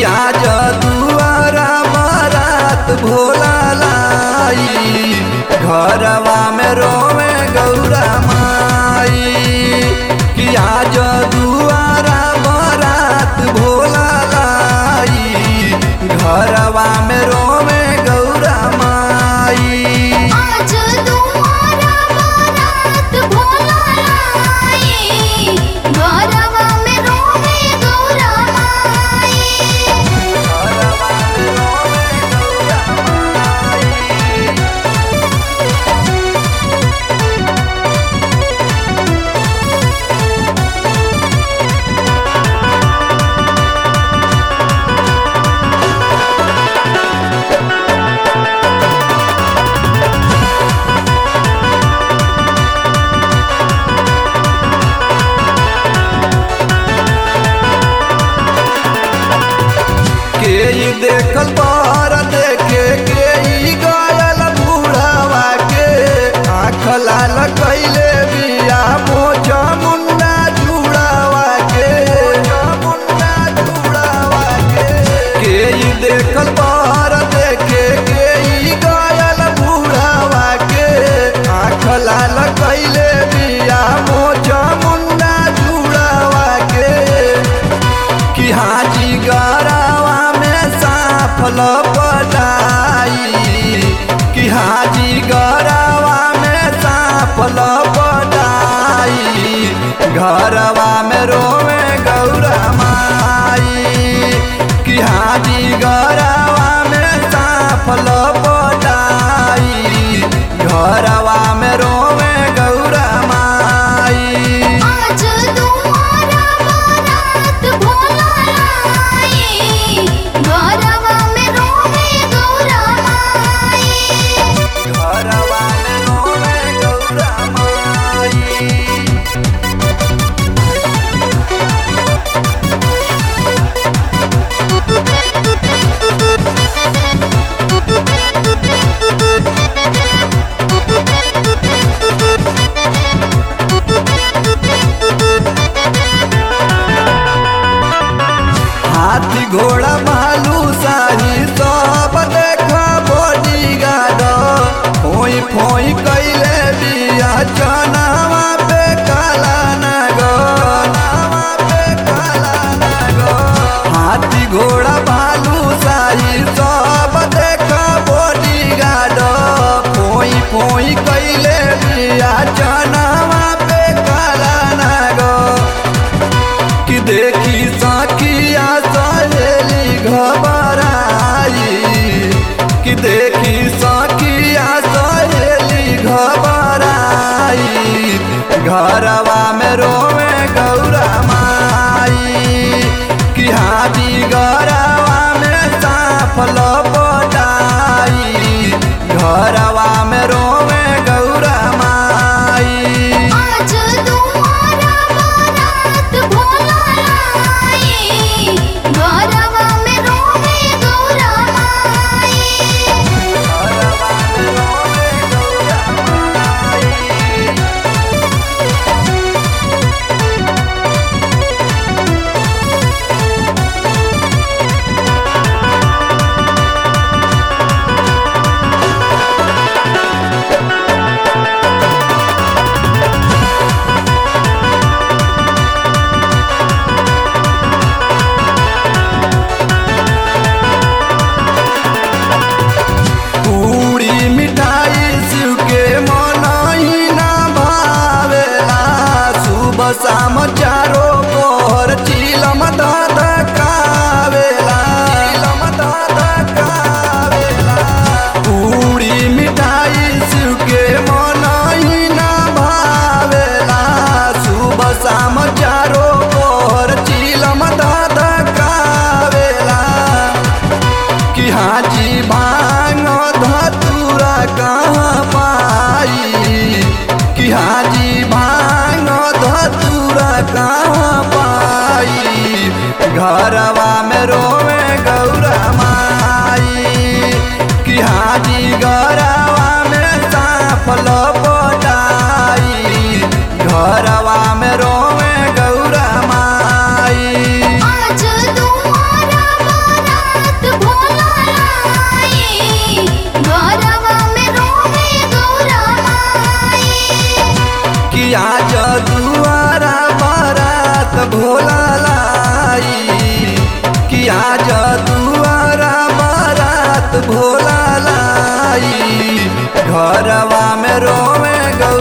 आज दुआरा बारात भोला लाई घरवा में रोवे गौरा माई कि आज दुआरा बारात भोला लाई घरवा में रोवे गौरा माई आज तुम्हारा बारात भोला लाई घरवा में रोवे गौरा माई घरवा में रोवे गौरा माई के ई देखल बार देखे के ई गयल बूढ़ावा के आँख लाल कैले बिया मोचा मुन्ना जुड़ावा के मुन्ना जुड़ावा के के ई देखल बार देखे के ई गयल बूढ़ावा के आँख लाल कैले बिया मोचा मुन्ना जुड़ावा के कि हाजी गरावा में साफ लपटाई कि हाजी गरावा में साफ लपटाई घरवा में रोवे गौरा माई कि हाजी गरावा में साफ लपटाई घरवा में रोवे गौरा माई आज तुम्हारा बारात भोला लाई घरवा में रोवे गौरा माई घरवा में रोवे गौरा माई हाथी घोड़ा भालू शाही सब देखा बॉडी गार्ड फोई फोई कैले बिया चनावा पे काला नागो नावा पे काला नागो हाथी घोड़ा भालू शाही सब देखा बॉडी गार्ड फोई फोई कैले बिया चनावा पे काला नागो कि देखी सखिया सहेली घबराई कि देखी सखिया सहेली घबराई घरवा में रोवे गौरा माई कि हाजी गरवा में साफ लपटाई घरवा में रोवे गौरा माई आज तुम्हारा बारात भोला लाई घरवा में रोवे गौरा माई घरवा में रोवे गौरा माई पूरी मिठाई शिव के मनाही ना भावेला सुबह शाम चारो पोर चिलम दाद कावेला चिलम दाद कावेला पूरी मिठाई शिव के मनाही ना भावेला सुबह शाम चारो पोर चिलम दाद कावेला कि हाजी भांग धतुरा कहाँ पाई कि हाजी भांग धतुरा कहाँ पाई घरवा में रोवे गौरा माई कि हाजी गरवा में साफ लपटाई घरवा में रोवे गौरा माई आज तुम्हारा आज दुआरा बारात भोला लाई घरवा में रोवे गौरा